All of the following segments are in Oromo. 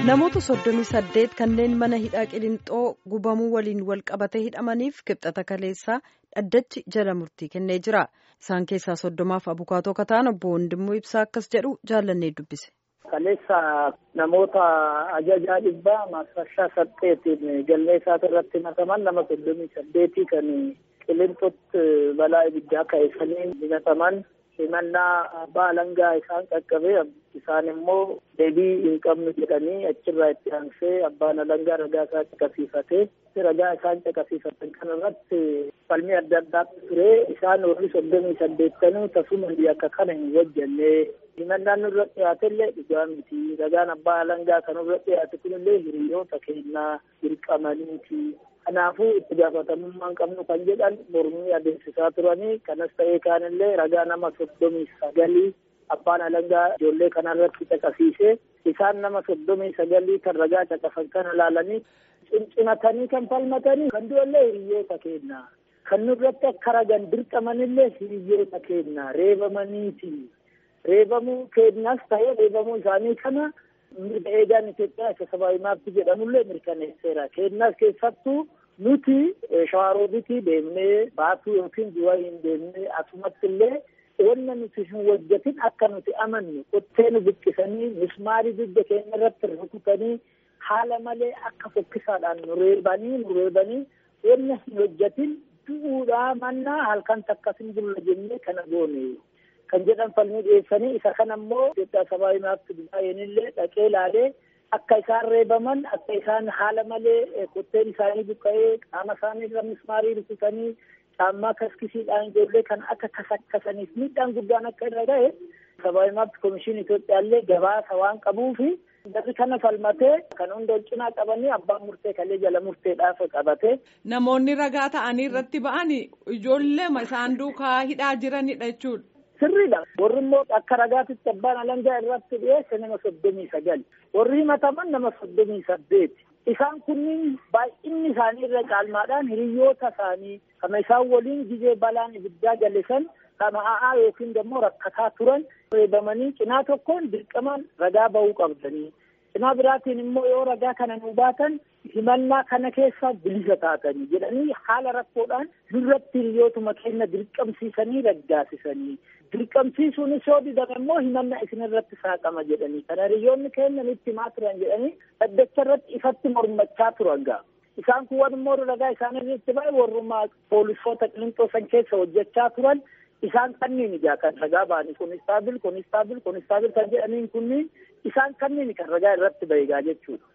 namoota soddomii saddeet kanneen mana hidhaa qilinxoo gubamuu waliin wal qabatee hidhamaniif kibxata kaleessaa dhaddachi jala murtii kennee jira isaan keessaa soddomaaf abukaatoo kataan obbo Wandimmoo Ibsaa akkas jedhu jaallannee dubbise. kaleessa namoota ajajaa dhibbaa maasrashaa saddeetiin galmee isaati irratti himataman nama soddomii saddeetii kan qilinxootti balaa ibiddaa ka'eessanii himataman himannaa abbaa alangaa isaan qaqqabee isaan immoo deebii hin qabnu jedhanii achirraa itti aansee abbaan alangaa ragaa isaa caqasiifatee ragaa isaan caqasiifatan kana irratti falmii adda addaatu ture isaan warri soddomii saddeettanuu tasuma akka kana hin hojjenne himannaan nurra dhiyaate illee dhugaa miti ragaan abbaa alangaa kan nurra dhiyaate kunillee hiriyoota keenyaa dirqamaniiti kanaafuu itti gaafatamummaan qabnu kan jedhan mormii adeemsisaa turanii kanas ta'ee kaanillee ragaa nama soddomii sagalii abbaan alangaa ijoollee kanarratti caqasiise isaan nama soddomii sagalii kan ragaa caqasan kana ilaalanii cimcimatanii kan falmatanii kan du'allee hiriyoota keenyaa kan nurratti akka ragan dirqamanillee hiriyoota keenyaa reebamaniiti reebamuu keenyaas ta'ee reebamuu isaanii kana mirga eegaan Itoophiyaa isa sabaabii maabti jedhamullee mirkaneesseera keenyaas keessattuu nuti shawaaroobitii deemnee baatuu yookiin du'a hin deemnee asumatti illee wanna nuti hin hojjetin akka nuti amannu qottee nu buqqisanii mismaarii dugda keenya irratti rukutanii haala malee akka fokkisaadhaan nu reebanii nu reebanii wanna hin hojjetin du'uudhaa mannaa halkan takkas hin bulla jennee kana goone kan jedhan falmii dhiyeessanii isa kana immoo Itoophiyaa sabaabii maabti baay'eenillee dhaqee ilaalee akka isaan reebaman akka isaan haala malee qotteen isaanii buqqa'ee qaama isaanii irra mismaarii rukutanii caammaa kaskisiidhaan ijoollee kan akka kasakkasaniif miidhaan guddaan akka irra ga'e sabaabii maabti komishinii Itoophiyaallee gabaasa waan qabuufi Jarri kana falmatee kan hunda cinaa qabanii abbaan murtee kalee jala murteedhaaf qabate. Namoonni ragaa ta'anii irratti ba'an ijoollee isaan duukaa hidhaa jiranidha jechuudha. Sirriidha. Warri immoo akka ragaatitti abbaan alangaa irratti dhiyeesse nama soddomii sagal. Warri himataman nama soddomii saddeeti. Isaan kunniin baay'inni isaanii irra caalmaadhaan hiriyoota isaanii kama isaan waliin gizee balaan ibiddaa gallisan kama a'aa yookiin immoo rakkataa turan reebamanii cinaa tokkoon dirqamaan ragaa bahuu qabdanii. Cinaa biraatiin immoo yoo ragaa kana nu baatan himannaa kana keessa bilisa taatanii jedhanii haala rakkoodhaan nurratti hiriyootuma keenya dirqamsiisanii raggaasisanii. dirqamsiisuunis yoo didame immoo himannaa isinirratti saaqama jedhanii kana hiriyoonni keenya nutti himaa turan jedhanii dhaddacha irratti ifatti mormachaa turan gaa isaan kun immoo ragaa isaanirratti ba'e warrummaa poolisoota qilinxoo san keessa hojjechaa turan isaan kanniin ijaa kan ragaa ba'anii kunistaabil kunistaabil kunistaabil kan jedhaniin kunniin isaan kanniin kan ragaa irratti ba'e gaa jechuudha.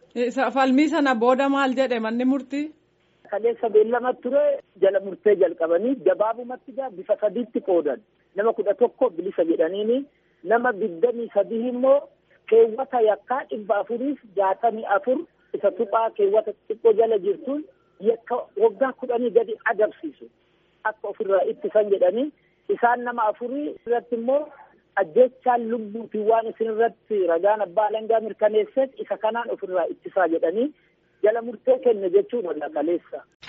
Falmii sana booda maal jedhe manni murtii? Kaleessa beellama ture jala murtee jalqabanii gabaabumatti gaa bifa sadiitti qoodan. nama kudha tokko bilisa jedhaniini nama digdamii sadii immoo keewwata yakkaa dhibba afuriif jaatamii afur isa tuphaa keewwata xiqqoo jala jirtuun yakka waggaa kudhanii gadi adabsiisu akka ofirraa ittisan jedhanii isaan nama afurii irratti immoo ajjechaan lubbuutiin waan isin irratti ragaan abbaa alangaa mirkaneesseef isa kanaan ofirraa ittisaa jedhanii jala murtee kenne jechuudha kaleessa.